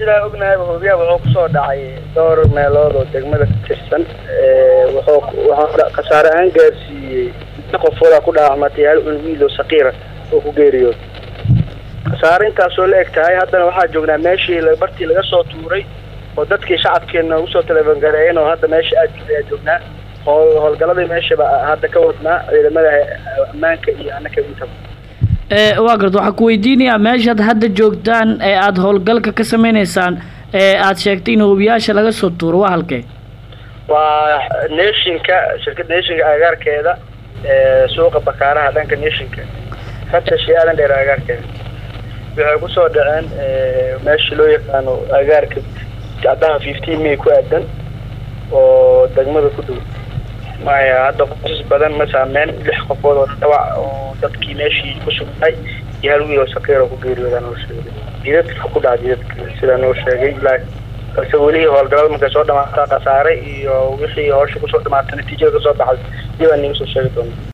sidaa ognahayba hoobiyaha wuxuu kusoo dhacay dhowr meelood oo degmada ka tirsan wuxuu wuxuu khasaare ahaan gaarsiiyey qofoodaa ku dhaawacmatay hal wiil oo saqiira oo ku geeriyood khasaare intaasoo la eg tahay haddana waxaa joognaa meeshii bartii laga soo tuuray oo dadkii shacabkeena usoo telefongareeyeen oo hadda meesha aad ayaa joognaa howl howlgaladii meeshaba hadda ka wadnaa ciidamada ammaanka iyo annaka intaba waa garta waxaa ku weydiinayaa meeshaad hadda joogtaan ee aada howlgalka ka sameyneysaan ee aada sheegtay in hoobiyaasha laga soo tuuro waa halkee waa neeshinka shirkadda neeshinka agaarkeeda suuqa bakaaraha dhanka neeshinka fatashi aadan dheer agaarkeeda waxay kusoo dhaceen meesha loo yaqaano agaarka jacdaha fifteen may ku aadan oo degmada ku dhow maya hadda qoysas badan ma saameyn lix qofood oo dhawac oo dadkii meeshii ku sugtay iyo hal wiil oo saqiir oo ku geeriyoodaa noo sheegay jidadka ku dhaca jidadka sidaa noo sheegay balse weli howlgalada markay soo dhamaataa khasaaray iyo wixii howsha kusoo dhamaatay natiijada kasoo baxday dibaa niga soo sheegi doona